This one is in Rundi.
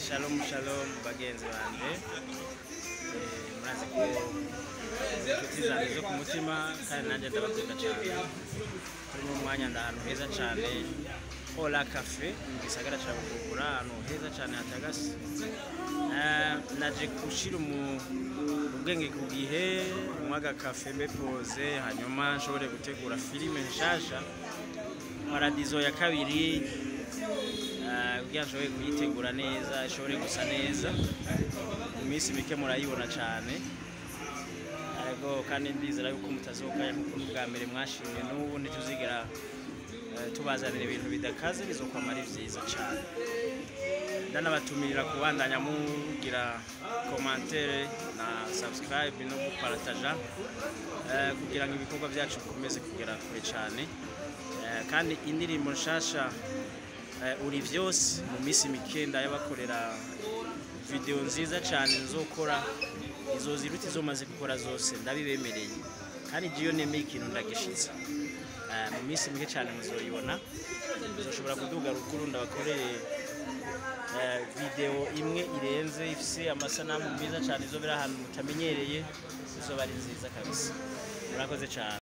shalom shalom bagenzi banje Eh, murazi ko inshuti zanjye zo ku mutima kandi nanjye ndabakunda cyane turi mu mwanya ndi ahantu heza cyane hola cafe mu gisagara cya bujumbura ahantu heza cyane hatagase Eh, naje gushira umu- ubwenge ku gihe nywa agakafe mbe poze hanyuma nshobore gutegura filime nshasha paradizo ya kabiri eh, kugira nshobore kuyitegura neza ishobore gusa neza mu minsi mike murayibona cyane ariko kandi ndizera yuko mutazokaya nkuko n'ubwa mbere mwashimye n'ubu ntituzigera eh, tubazanira ibintu bidakaze bizokwama ari vyiza cyane ndanabatumirira kubandanya mugira komantere na subscribe no guparataja eh, kugira ngo ibikorwa byacu bikomeze kugera kure cyane Eh, kandi indirimbo nshasha eh, uri vyose mu minsi mike ndayabakorera video nziza cyane nzokora izo ziruta izo maze gukora zose ndabibemereye kandi jiyo nemeye ikintu ndagishitsa Eh, mu minsi mike cyane muzoyibona muzoshobora kuduga rukuru ndabakorere eh, video imwe irenze ifise amasanamu meza cyane izobera ahantu mutamenyereye izoba ari nziza kabisa murakoze cyane